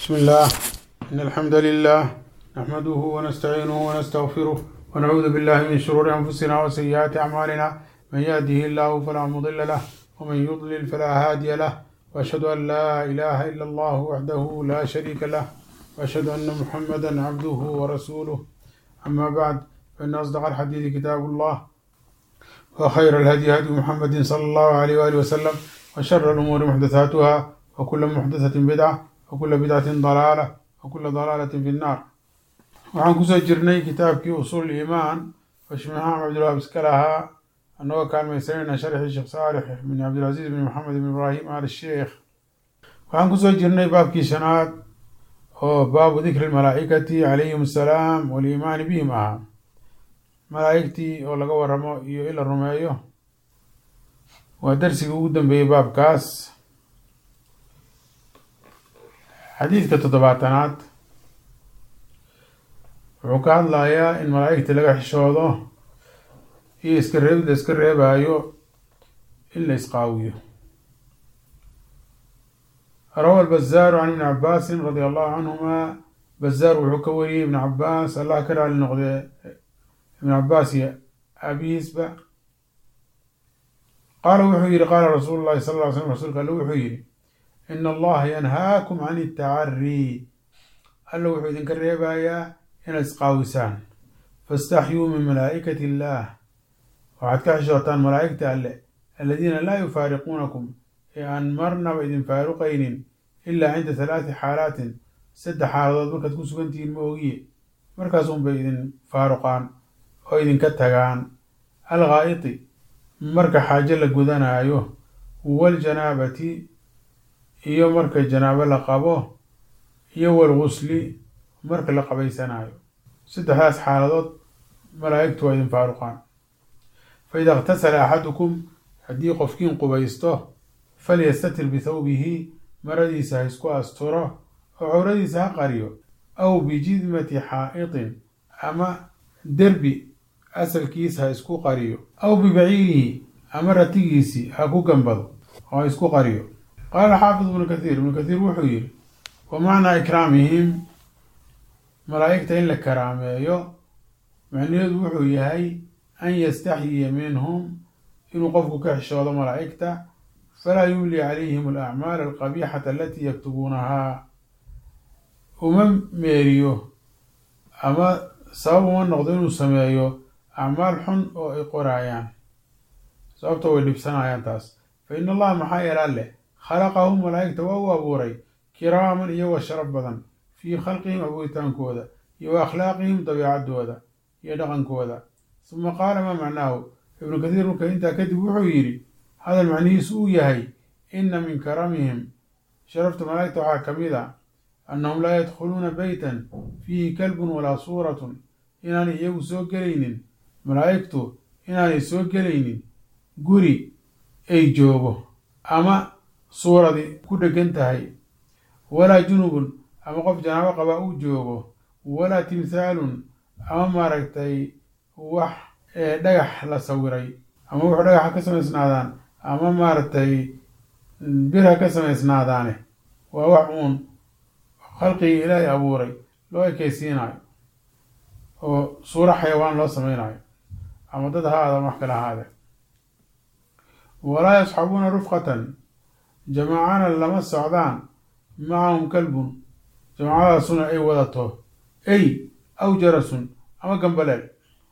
بسم الله إن الحمد لله نحمده ونستعينه ونستغفره ونعوذ بالله من شرور أنفسنا وسيئات أعمالنا من يهده الله فلا مضل له ومن يضلل فلا هادي له وأشهد أن لا إله إلا الله وحده لا شريك له وأشهد أن محمدا عبده ورسوله أما بعد فإن أصدق الحديث كتاب الله وخير الهدي هدي محمد صلى الله عليه وآله وسلم وشر الأمور محدثاتها وكل محدثة بدعة وكل بدعة ضلالة وكل ضلالة في النار waxaan kusoo jirnay kitaabkii usuul iimaan oo sheekh maxamed cabdilwahab iska lahaa annagoo kaalmaysanayna sharxii sheekh saalix bin cabdilcasiis bin maxamed bin ibraahim al sheekh waxaan kusoo jirnay baabkii shanaad oo baabu dikri lmalaa'ikati calayhim assalaam waliimaani bihim ahaa malaa'igtii oo laga waramo iyo in la rumeeyo waa darsigii ugu dambeeyey baabkaas xadiidka toddobaatanaad wuxuu ka hadlayaa in malaa'igta laga xishoodo iyo iska reebid la iska reebaayo in la isqaawiyo rawa albazaaru can ibni cabaasin radia allahu canhuma bazaar wuxuu ka wariyey ibn cabaas allah ka raali noqdee ibn cabaas iyo abiisba qaala wuxuu yihi qaala rasuulu llahi sal ly slm rasuulka alle wuxuu yihi ina allaha yanhaakum can itacarii alla wuxuu idinka reebayaa inaad isqaawisaan faاstaxyuu min malaa'ikati illaah waxaad ka xishootaan malaa'igta alle aladiina laa yufaariquunakum ee aan marnaba idin faaruqaynin ilaa cinda halaati xaalaatin saddex xaaladood markaad ku sugantihiin ma ogiye markaas unbay idin faaruqaan oo idinka tagaan alghaa'iti marka xaajo la gudanaayo waljanaabati iyo marka janaabo la qabo iyo walgusli marka la qabaysanaayo saddexdaas xaaladood malaa'igtu waa idin faaruqaan fa ida اktasala axadukum haddii qofkiin qubaysto falyastatir bithawbihi maradiisa ha isku asturo oo cawradiisa ha qariyo aw bijidmati xaa'itin ama derbi asalkiisa ha isku qariyo aw bibaciirihi ama ratigiisii ha ku gambado oo ha isku qariyo qaala xaafid ibnu kathiir ibnu kathiir wuxuu yihi wa macnaa ikraamihim malaa'igta in la karaameeyo macnaheedu wuxuu yahay an yastaxyiya minhum inuu qofku ka xishoodo malaa'igta falaa yumli calayhim alacmaal alqabiixata alatii yaktubuunahaa uma meeriyo ama sabab uma noqdo inuu sameeyo acmaal xun oo ay qoraayaan sababto way dhibsanayaan taas fa in allaha maxaa yeelaa leh khalaqahum malaa'igta waa u abuuray kiraaman iyagoo sharaf badan fii khalqihim abuuritaankooda iyo wa akhlaaqihim dabiicadooda iyo dhaqankooda suma qaala maa macnaahu ibnu kathiir marka intaa kadib wuxuu yidhi hadal macnihiisu uu yahay inna min karamihim sharafta malaa'igta waxaa ka mid a annahum laa yadkhuluuna beytan fiihi kalbun walaa suuratun inaanay iyagu soo gelaynin malaa'igtu inaanay soo gelaynin guri ay joogo ama suuradi ku dhegan tahay walaa junubun ama qof janaabo qabaa uu joogo walaa timthaalun ama maaragtay wax dhagax la sawiray ama wuxuu dhagaxa ka samaysnaadaan ama maaragtay bir ha ka samaysnaadaane waa wax uun khalqigii ilaahay abuuray loo ekeysiinayo oo suuro xayawaan loo sameynayo ama dad ha aada ama wax kale ahaade walaa yasxabuuna rufqatan jamaacana lama socdaan macahum kalbun jamaacadaasuna ay wadato ey aw jarasun ama gambaleel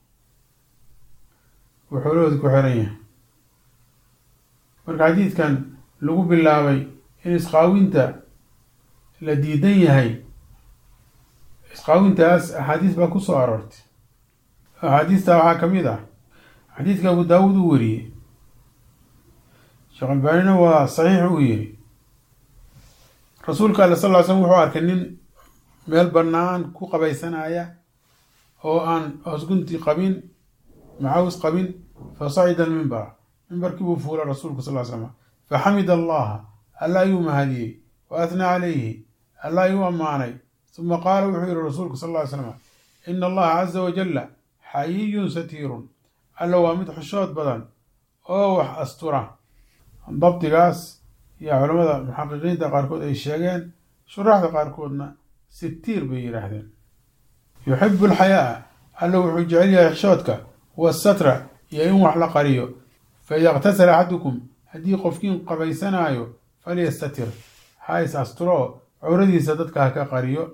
wuxuu looda ku xiran yahay marka xadiidkan lagu bilaabay in isqaawinta la diidan yahay isqaawintaas axaadiis baa ku soo aroortay axaadiistaa waxaa ka mid ah xadiidka abu daawuud uu wariyey sheekh albaanina waa saxiix uu yiri rasuulka alle sal ly slm wuxuu arkay nin meel bannaan ku qabaysanaya oo aan hoosgunti qabin macaws qabin fa sacida almimbar mimbarkii buu fuula rasuulku sal ly slam faxamida allaha alla ayuu mahadiyey wa athnaa calayhi alla ayuu ammaanay suma qaala wuxuu yihi rasuulku sal ly slam ina allaha caza wajalla xayiyun satiirun alla waa mid xushood badan oo wax astura dabdigaas iyo culamada muxaqiqiinta qaarkood ay sheegeen shuraaxda qaarkoodna sitiir bay yidhaahdeen yuxibu alxayaaa alla wuxuu jecel yahay xishoodka wasatra iyo in wax la qariyo faida iqtasala axadukum haddii qofkiin qabaysanaayo falyastatir ha is asturo cawradiisa dadka ha ka qariyo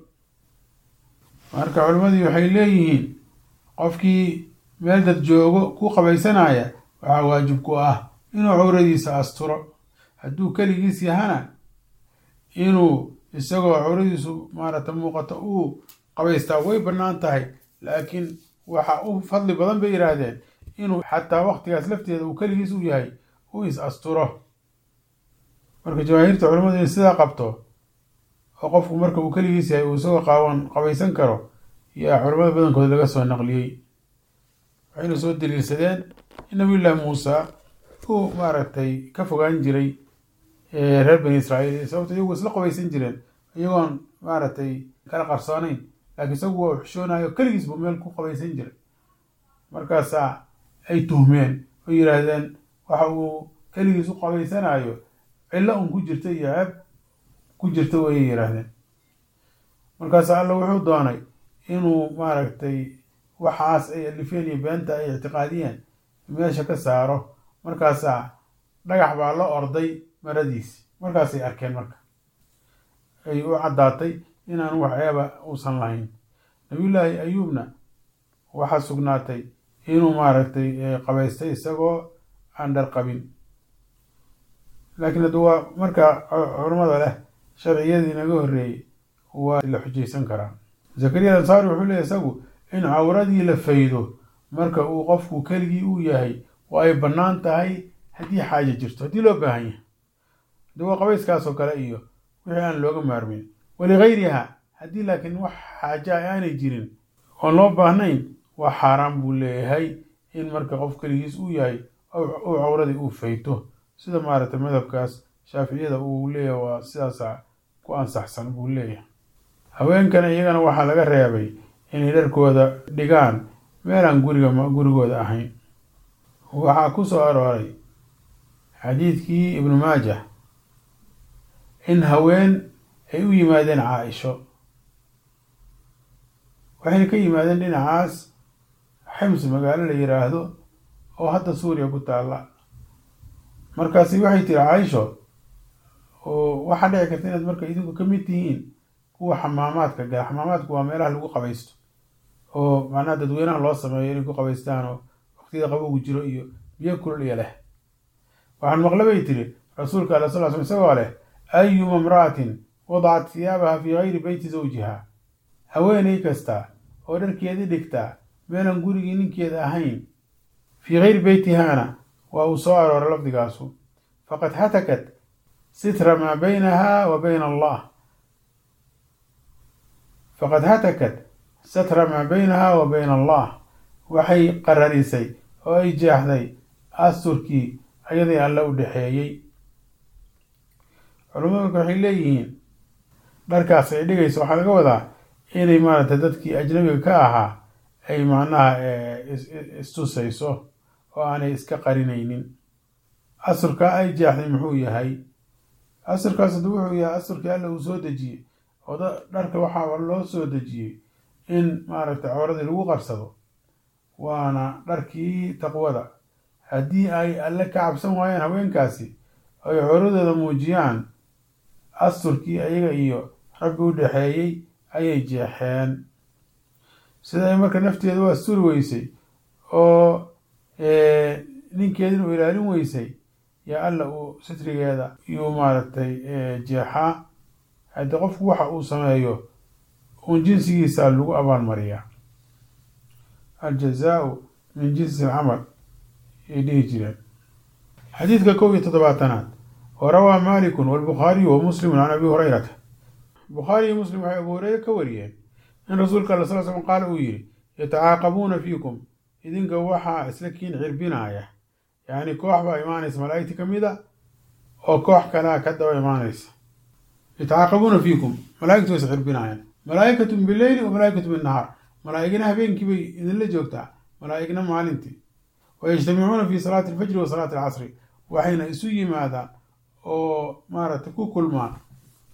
marka culimmadii waxay leeyihiin qofkii meel dad joogo ku qabaysanaya waxaa waajib ku ah inuu cawradiisa asturo hadduu keligiis yahana inuu isagoo cawradiisu maarata muuqato uu qabaystaa way bannaan tahay laakiin waxa u fadli badan bay yidhaahdeen inuu xataa waqtigaas lafteeda uu keligiis u yahay uu is asturo marka jamaahiirta culimmadu in sidaa qabto oo qofku marka uu keligiis yahay uu isagoo qaawan qabaysan karo yaa culimmada badankood laga soo naqliyey waxayna soo daliilsadeen in nabiyullaahi muusa uu maaragtay ka fogaan jiray reer bani israa'iil sababto iyagu isla qabaysan jireen iyagoon maaragtay kala qarsoonayn laakiin isagu waa xishoonayo keligiis buu meel ku qabaysan jiray markaasaa ay tuhmeen oo yidhaahdeen waxa uu keligiis u qabaysanayo cillo un ku jirta iyo ceeb ku jirta wayay yidhaahdeen markaasa alla wuxuu doonay inuu maaragtay waxaas ay alifeen iyo beenta ay ictiqaadiyeen meesha ka saaro markaasaa dhagax baa la orday maradiisi markaasay arkeen marka ay u caddaatay inaan wax ceeba uusan lahayn nabiyullaahi ayuubna waxaa sugnaatay inuu maaragtay qabaystay isagoo aan dhar qabin laakiin hadda waa marka culamada leh sharciyadii naga horreeyey waa la xujaysan karaa zakariya ansaari wuxuu leeyahy isagu in cawradii la faydo marka uu qofku keligii uu yahay waa ay bannaan tahay haddii xaaja jirto haddii loo baahan yahay haddi waa qabayskaasoo kale iyo wixii aan looga maarmin waligayriha haddii laakiin wax xaaja a aanay jirin oon loo baahnayn waa xaaraan buu leeyahay in marka qof keligiis uu yahay uu cawradii uu fayto sida maaragtay madhabkaas shaaficiyada uu leeyahay waa sidaasa ku ansaxsan buu leeyahay haweenkana iyagana waxaa laga reebay inay dharkooda dhigaan meelaan guriga gurigooda ahayn waxaa ku soo arooray xadiidkii ibnu maajah in haween ay u yimaadeen caa-isho waxayna ka yimaadeen dhinacaas xims magaalo la yiraahdo oo hadda suuriya ku taalla markaasi waxay tiri caaisho oo waxaa dhici karta inaad marka idinku ka mid tihiin kuwa xamaamaadka gala xamaamaadku waa meelaha lagu qabaysto oo macnaha dadweynaha loo sameeyo inay ku qabaystaan oo waqtiyada qabowgu jiro iyo biyo kulol iyo leh waxaan maqle bay tiri rasuulka ala sal sl isagoo leh ayuma imra'atin wadacat hiyaabaha fii gayri beyti zawjiha haweenay kasta oo dharkeedii dhigtaa meelan gurigii ninkeeda ahayn fii gayri beytihaana waa uu soo aroora lafdigaasu faqad hatakat sitra maa baynaha wa bayna allah faqad hatakat satra maa baynaha wa bayna allah waxay qararisay oo ay jeexday asturkii ayadii alle u dhexeeyey culamadu waxay leeyihiin dharkaas ay dhigayso waxaa laga wadaa inay maaragtay dadkii ajnabiga ka ahaa ay macnaha istusayso oo aanay iska qarinaynin asurkaa ay jeexday muxuu yahay asurkaas hadda wuxuu yahay asurkii alla uu soo dejiyey oo dharka waxaa loo soo dejiyey in maaragtay cawradii lagu qarsado waana dharkii taqwada haddii ay alle ka cabsan waayaan haweenkaasi ay cawradooda muujiyaan asturkii ayaga iyo rabbi u dhexeeyey ayay jeexeen sida ay marka nafteeda u asturi weysay oo ninkeedina u ilaalin weysay yaa alla uu sitrigeeda iyuu maaragtay jeexaa haddii qofku waxa uu sameeyo uun jinsigiisa lagu abaalmariyaa aljazaau min jinsi alcamal ay dhihi jireen xadiidka kow iyo toddobaatanaad wa rawaa malikun walbukhaariyu wa muslimun can abi hurayrata bukhaari iyo muslim waxay abu hureyre ka wariyeen in rasuulka alla sal slam qaala uu yidhi yatacaaqabuuna fiikum idinka waxaa isla kiin cirbinaaya yacni koox baa imaanaysa malaa'igti ka mid a oo koox kalea ka daba imaanaysa yatacaaqabuuna fiikum malaa'igtu way is cirbinaayaan malaa'ikatun bileyli wa malaa'ikatu binnahaar malaa'igna habeenkii bay idinla joogtaa malaa'igna maalintii wa yajtamicuuna fi salaati alfajri wa salaati alcasri waxayna isu yimaadaan oo maaragtay ku kulmaan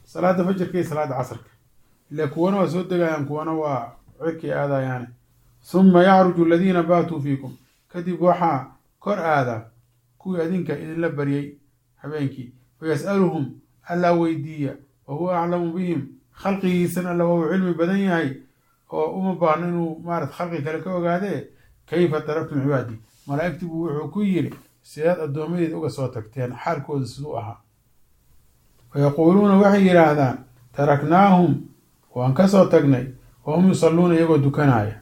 salaada fajrka iyo salaada casrka ila kuwana waa soo degayaan kuwana waa cirkay aadayaane huma yacruju aladiina baatuu fiikum kadib waxaa kor aada kuwii adinka idinla baryay habeenkii wayas'aluhum allaa weydiiya wa huwa aclamu bihim khalqigiisan alla waa uu cilmi badan yahay oo uma baahno inuu maarat khalqi kale ka ogaadee kayfa taraktum cibaadii malaa'igtii buu wuxuu ku yidhi sidaad addoomadeed uga soo tagteen xaalkooda siduu ahaa wayaquuluuna waxay yidhaahdaan taraknaahum waan ka soo tagnay wa hum yusalluuna iyagoo dukanaya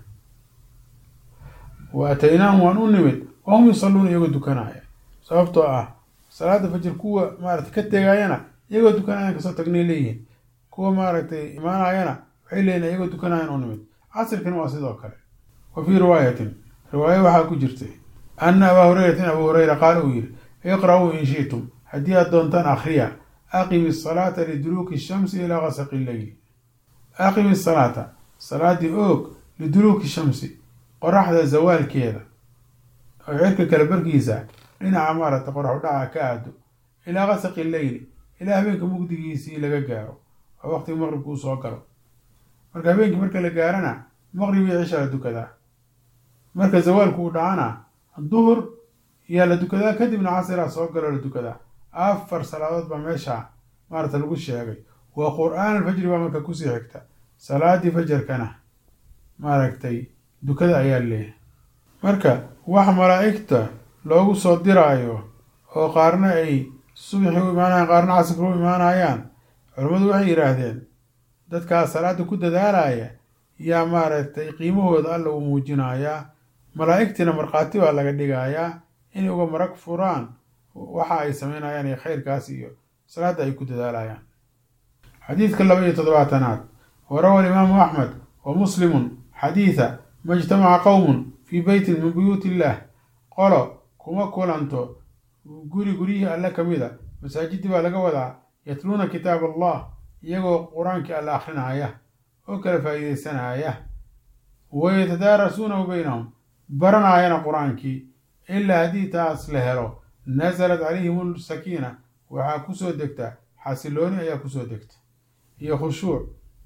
wa ataynaahum waan u nimid wa hum yusalluuna iyagoo dukanaya sababtoo ah salaada fajir kuwa maaragtay ka tegaayana iyagoo dukanayaan kasoo tagnay leeyihiin kuwa maaragtay imaanayana waxay leeyihin iyagoo dukanayaan u nimid casirkana waa sidoo kale wa fii riwaayatin riwaayo waxaa ku jirtay ana abaa hurayrata in abuu hureyra qaala uu yihi iqra'uu in shi'tum haddii aad doontaan akhriya aqimi asalaata liduluuki shamsi ilaa gasaqi leyli aqimi asalaata salaadii oog liduluuki shamsi qoraxda zawaalkeeda oo cirka kale barkiisa dhinaca maaragtay qorax udhaca ka aado ilaa gasaqi leyli ilaa habeenka mugdigiisii laga gaaro oo waqtiga maqribka uu soo galo marka habeenkii marka la gaarana maqrib iyo cisha la dukadaa marka zawaalku uu dhacana duhur yaa la dukadaa kadibna casiraa soo galoo la dukadaa afar salaadood baa meesha maarata lagu sheegay waa qur-aan alfajri baa marka kusii xigta salaadii fajarkana maaragtay dukada ayaa leeyahay marka wax malaa'igta loogu soo diraayo oo qaarna ay subaxii u imaanayaan qaarna casirka u imaanayaan culammadu waxay yidhaahdeen dadkaas salaada ku dadaalaya yaa maaragtay qiimahooda alla uu muujinayaa malaa'igtiina markhaati baa laga dhigayaa inay uga marag furaan waxa ay sameynayaan iyo khayrkaas iyo salaadda ay ku dadaalayaan xadiidka laba iyo toddobaatanaad wa rawa alimaamu axmed wa muslimun xadiida ma ijtamaca qowmun fii beytin min buyuuti illaah qolo kuma kulanto guri guryihii alle ka mid a masaajidii baa laga wadaa yatluuna kitaab allah iyagoo qur-aankii alle akhrinaya oo kala faa'iideysanaya wa yatadaarasuunahu baynahum baranaayana qur-aankii ilaa haddii taas la helo nasalat calayhim sakiina waxaa kusoo degta xasilooni ayaa kusoo degta iyo khushuuc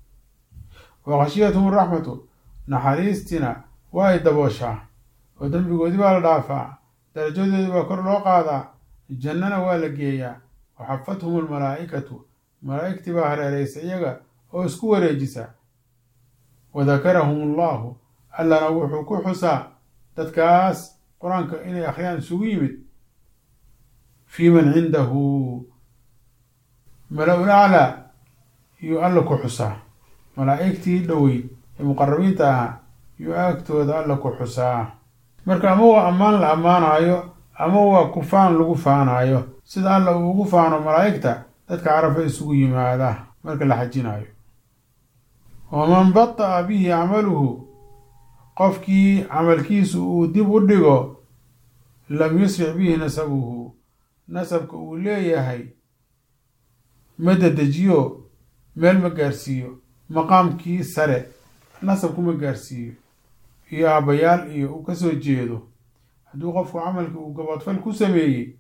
wa khashiyathum araxmatu naxariistina waa ay dabooshaa oo dembigoodii baa la dhaafaa darajadoodii baa kor loo qaadaa jannana waa la geeyaa wa xafathum almalaa'ikatu malaa'igtii baa hareeraysa iyaga oo isku wareejisa wa dakarahum allahu allana wuxuu ku xusaa dadkaas qur-aanka inay akhriyaan isugu yimid fii man cindahu mala-ul aclaa yuu alla ku xusaa malaa'igtii dhoweyd ee muqarabiinta ahaa yuu agtooda alla ku xusaa marka ama waa ammaan la ammaanaayo ama waa kufaan lagu faanaayo sida alla uu ugu faano malaa'igta dadka carafa isugu yimaada marka la xajinaayo waman bata'a bihi camaluhu qofkii camalkiisu uu dib u dhigo lam yusric bihi nasabuhu nasabka uu leeyahay ma dedejiyo meel ma gaarsiiyo maqaamkii sare nasabku ma gaarsiiyo iyo aabbayaal iyo uu kasoo jeedo hadduu qofku camalkii uu gaboodfal ku sameeyey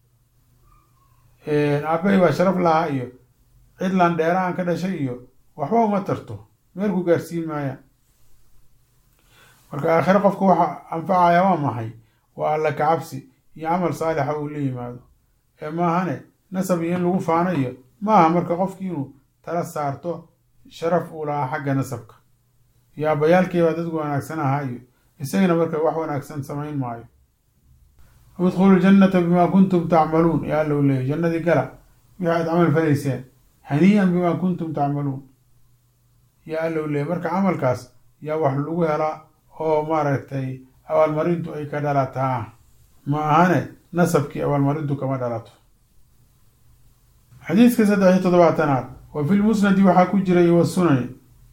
aabbahay baa sharaf lahaa iyo cidlan dheeraan ka dhashay iyo waxba uma tarto meel ku gaarsiin maaya marka aakhire qofka waxa anfacaya waa maxay waa alla kacabsi iyo camal saalixa uu la yimaado ee maahane nasab iyo in lagu faano iyo maaha marka qofki inuu tala saarto sharaf uu lahaa xagga nasabka iyo aabbayaalkiibaa dadku wanaagsan ahaa iyo isagana marka wax wanaagsan samayn maayo udkhulu ljannata bimaa kuntum tacmaluun yaa alla u leeyay jannadii gala wixii aad camal falayseen hanii'an bimaa kuntum tacmaluun yaa alla u leeyay marka camalkaas yaa wax lagu helaa oo maaragtay abaalmarintu ay ka dhalataa ma ahane nasabkii abaalmarintu kama dhalato xadiidka saddex iyo toddobaatanaad wa fi lmusnadi waxaa ku jiray wasunani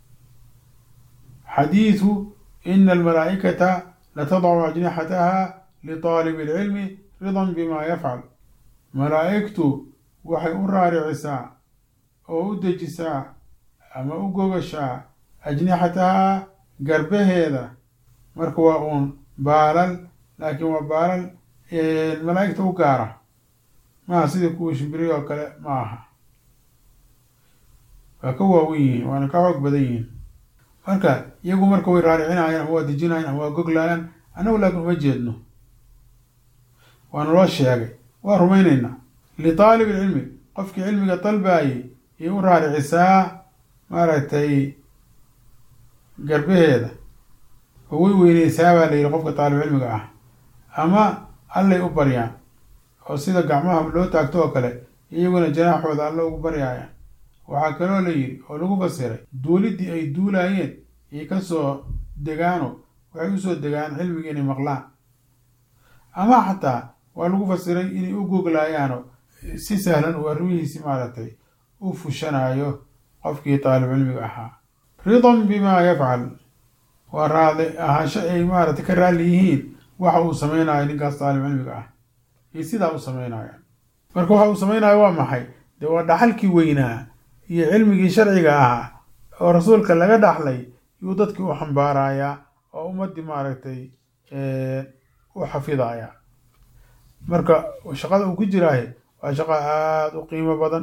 xadiidu ina almalaa'ikata latadacu ajnixataha liطaalibi اlcilmi ridan bima yafcal malaa'igtu waxay u raaricisaa oo u dejisaa ama u gogashaa ajnixataha garbaheeda marka waa uun baalal laakiin waa baalal malaa'igta u gaara maaha sidii kuwa shimbiriy oo kale ma aha waa ka waawen yihiin waana ka xoog badan yihiin marka iyagu marka way raaricinayaan ama waa dejinayaan ama waa goglayaan annagu laakiin uma jeedno waana loo sheegay waa rumaynaynaa litaalib ilcilmi qofkii cilmiga dalbaayay yay u raaricisaa maaragtay garbaheeda oo way weyneysaa baa la yidhi qofka taalib cilmiga ah ama allay u baryaan oo sida gacmaha loo taagto oo kale iyaguna janaaxooda alla ugu baryaayaan waxaa kaloo la yidhi oo lagu fasiray duuliddii ay duulaayeen iyo kasoo degaano waxay usoo degaan cilmiga inay maqlaan ama xataa waa lagu fasiray inay u googlayaano si sahlan uu arrimihiisi maaragtay u fushanayo qofkii taalib cilmiga ahaa ridan bimaa yafcal waa raadi ahaansho ay maaragtay ka raalli yihiin waxa uu samaynayo ninkaas taalib cilmiga ah iyo sidaa u samaynayaan marka waxa uu samaynayo waa maxay dee waa dhaxalkii weynaa iyo cilmigii sharciga ahaa oo rasuulka laga dhaxlay yuu dadkii u xambaarayaa oo ummaddii maaragtay u xafidaya marka shaqada uu ku jiraaye waa shaqo aada u qiimo badan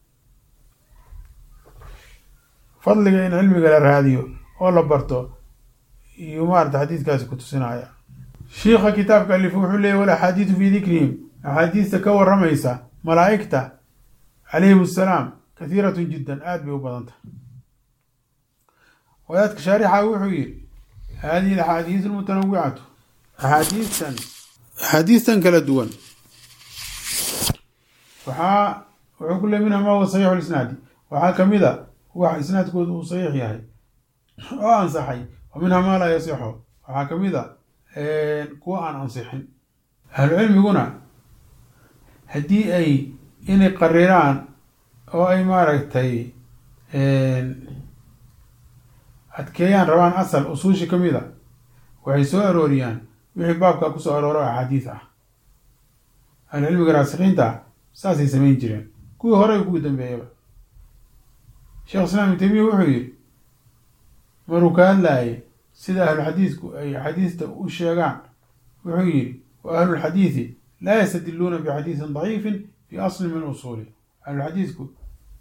fadliga in cilmiga la raadiyo oo la barto iyo maarata xadiidkaasi ku tusinaya shiikha kitaabka alif wuxuu leeyay wal axaadiidu fii dikrihim axaadiista ka waramaysa malaa'igta calayhim assalaam kathiiratun jiddan aada bay u badanta wadaadka shaarixa wuxuu yidhi hadihi alaxaadiis almutanawicatu axaadiistan axaadiistan kala duwan waxaa wuxuu ku leey minha ma huwa saxiixu lisnaadi waxaa kamid a wax isnaadkooda uu saxiix yahay oo ansaxay wa minha maa laa yasixu waxaa kamid a kuwa aan ansixin ahlucilmiguna haddii ay inay qariraan oo ay maaragtay adkeeyaan rabaan asal usuushi ka mid a waxay soo arooriyaan wixii baabkaa kusoo arooro axaadiis ah ahlucilmiga raasikiinta saasay samayn jireen kuwii hore kuwii dambeeyaba sheekh islaam ibn taymiya wuxuu yidhi maruu ka hadlaayay sida ahluxadiidku ay xadiista u sheegaan wuxuu yidhi wa ahlulxadiidi laa yastadiluuna bixadiisin daciifin fi asli min usuuli ahluxadiidku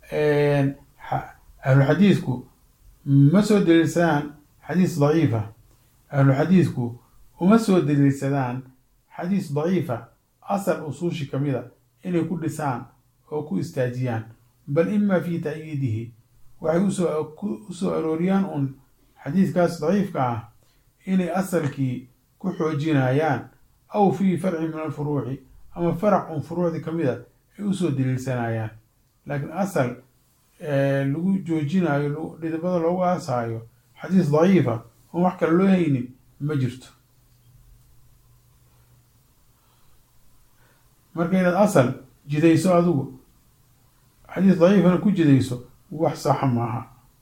ahluxadiidku ma soo daliilsadaan xadiis daciifa ahluxadiidku uma soo daliilsadaan xadiis daciifa asal usuushi kamida inay ku dhisaan oo ku istaajiyaan bal ima fi ta'yiidihi waxay usoo usoo arooriyaan un xadiiskaas daciifka ah inay asalkii ku xoojinayaan aw fii farci min alfuruuci ama farac un furuucdii kamid a ay usoo daliilsanayaan laakiin asal lagu joojinayo dhidibada loogu aasaayo xadiis daciifa oon wax kale loo haynin ma jirto marka inaad asal jidayso adigu xadiis daciifana ku jidayso wax saxa maaha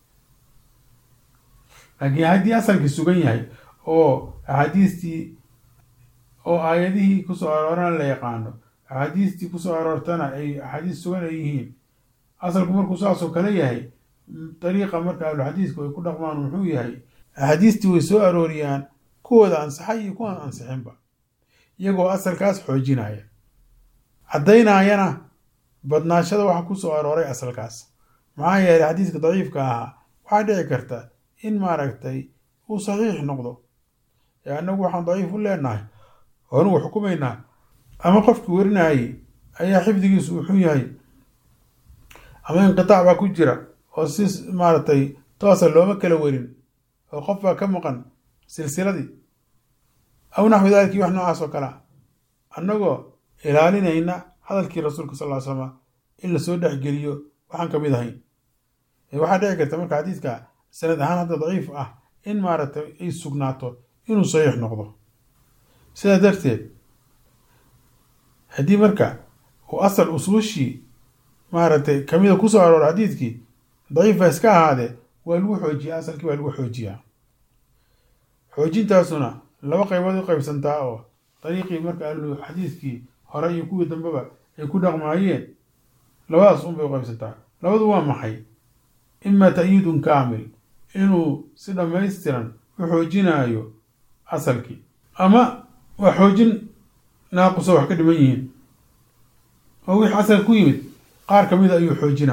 laakiin haddii asalkii sugan yahay oo axaadiistii oo aayadihii kusoo aroorana la yaqaano axaadiistii kusoo aroortana ay axaadiis sugan ay yihiin asalku markuu saasoo kale yahay dariiqa marka ahluxadiisku ay ku dhaqmaan muxuu yahay axaadiistii way soo arooriyaan kuwooda ansaxay iyo kuwaan ansixinba iyagoo asalkaas xoojinaya caddaynayana badnaashada waxa kusoo arooray asalkaas maxaa yeelay xadiiska daciifka ahaa waxaa dhici karta in maaragtay uu saxiix noqdo ee annagu waxaan daciif u leenahay oanugu xukumaynaa ama qofkii werinayay ayaa xifdigiisu uu xun yahay ama inqitaac baa ku jira oo si maaragtay toosa looma kala werin oo qof baa ka maqan silsiladii aw naxwi daaliki wax noocaas oo kale a annagoo ilaalinayna hadalkii rasuulka sal ly slama in lasoo dhexgeliyo waxaan kamid ahayn waxaa dhici karta marka xadiidka sanad ahaan hadda daciif ah in maaragtay ay sugnaato inuu saxiix noqdo sidaa darteed haddii marka uu asal usuushii maaragtay kamida kusoo aroora xadiidkii daciif baa iska ahaadee waa lagu xoojiyaa asalkii waa lagu xoojiyaa xoojintaasuna laba qaybood u qaybsantaa oo dariiqii marka ahlu xadiidkii hore iyo kuwii dambeba ay ku dhaqmaayeen labadaas un bay u qaybsantaa labadu waa maxay ima ta'yiidun kaamil inuu si dhammaystiran u xoojinaayo asalkii ama waa xoojin naaquso wax ka dhiman yihiin oo wixii asal ku yimid qaar kamida ayuu xoojinayaa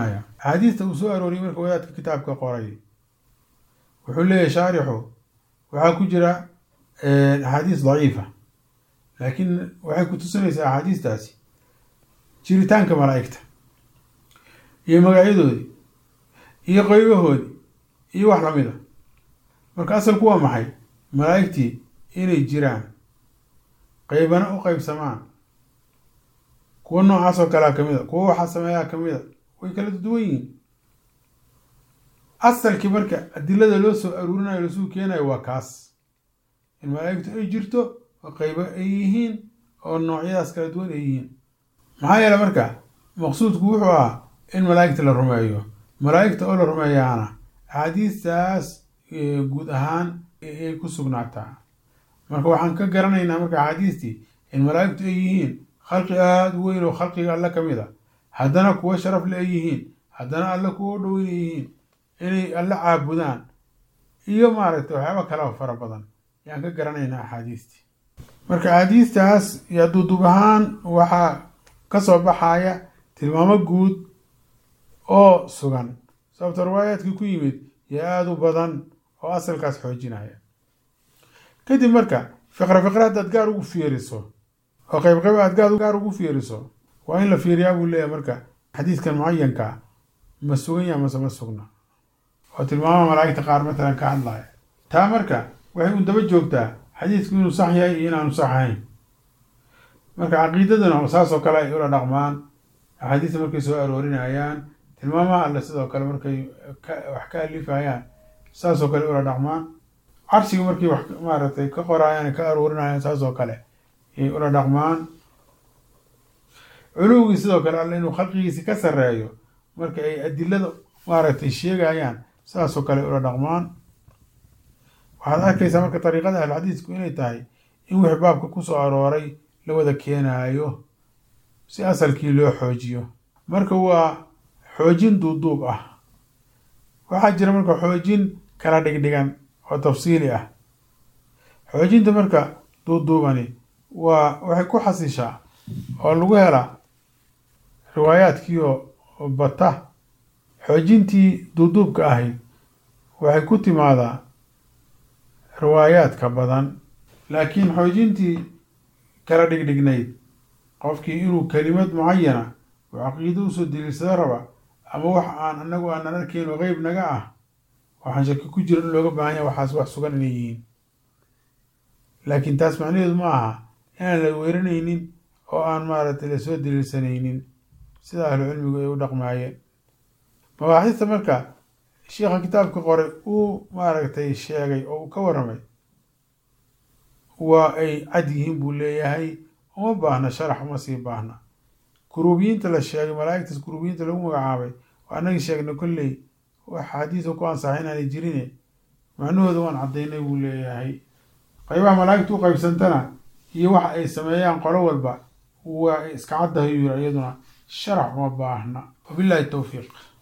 axaadiista uu soo arooriyey marka wadaadka kitaabka qoray wuxuu leeyahay shaarixu waxaa ku jira axaadiis daciifa laakiin waxay ku tusinaysaa axaadiistaasi jiritaanka malaa'igta iyo magacyadoodii iyo qeybahoodii iyo wax lamida marka asalku waa maxay malaa'igtii inay jiraan qeybana u qeybsamaan kuwa noocaas oo kalea kamid a kuwa waxaa sameeyaa kamid a way kala duwan yihiin asalkii marka adilada loo soo aruurinayo lasuu keenayo waa kaas in malaa'igtu ay jirto oo qeybo ay yihiin oo noocyadaas kala duwan ay yihiin maxaa yeele marka maqsuudku wuxuu ahaa in malaa'igta la rumeeyo malaa'igta oo la rumeeyaana axaadiistaas guud ahaan ay ku sugnaataa marka waxaan ka garanaynaa marka axaadiistii in malaa'igtu ay yihiin khalqi aada u weyn oo khalqiga alle ka mid a haddana kuwo sharaf le ay yihiin haddana alle kuwo dhow inay yihiin inay alle caabudaan iyo maaragtay waxyaaba kaleo fara badan ayaan ka garanaynaa axaadiistii marka axaadiistaas iyo duudub ahaan waxaa ka soo baxaya tilmaamo guud oo sugan sababta riwaayaadkii ku yimid iyo aada u badan oo asalkaas xoojinaya kadib marka fiqra fiqra haddaad gaar ugu fiiriso oo qeyb qeyb aad gaad gaar ugu fiiriso waa in la fiiriyaa buu leeyahay marka xadiidkan mucayanka ma sugan yaha mase ma sugna oo tilmaamaha malaa'igta qaar matalan ka hadlaya taa marka waxay un daba joogtaa xadiidku inuu sax yahay iyo inaanu sax ahayn marka caqiidaduna saas oo kale ay ula dhaqmaan axaadiista markay soo aroorinayaan tilmaamaha alle sidoo kale markay wax ka alifayaan saas oo kale ula dhaqmaan carshiga markay wax maaragtay ka qoraayaan ka aroorinayaan saas oo kale ayay ula dhaqmaan culuwgii sidoo kale alle inuu khalqigiisi ka sarreeyo marka ay adilada maaragtay sheegayaan saasoo kale ula dhaqmaan waxaad arkaysaa marka dariiqada ahlxadiisku inay tahay in wix baabka kusoo arooray la wada keenaayo si asalkii loo xoojiyo marka waa xoojin duuduub ah waxaa jira marka xoojin kala dhigdhigan oo tafsiili ah xoojinta marka duuduubani waa waxay ku xasishaa oo lagu helaa riwaayaadkiioo bata xoojintii duuduubka ahayd waxay ku timaadaa riwaayaadka badan laakiin xoojintii kala dhigdhignayd qofkii inuu kelimad mucayana oo caqiido usoo daliilsado raba ama wax aan anagu aanan arkayn oo qeyb naga ah waxaan shaki ku jira in looga baahan yaha waxaas wax sugan inay yihiin laakiin taas macnaheedu ma aha inaan la weeranaynin oo aan maaragtay lasoo daliilsanaynin sida ahlu cilmigu ay u dhaqmaayeen mabaaxista marka sheikha kitaabka qoray uu maaragtay sheegay oo uu ka warramay waa ay cad yihiin buu leeyahay uma baahna sharax uma sii baahna kuruubiyiinta la sheegay malaa'igtaas kuruubiyiinta lagu magacaabay oo annagii sheegnay kolley wax xadiisa ku ansaxa inaanay jirine macnahooda waan caddaynay buu leeyahay qaybaha malaa'igta u qaybsantana iyo waxa ay sameeyaan qolo walba waa iska caddahay yuu yiri iyaduna sharax uma baahna wabillahi towfiiq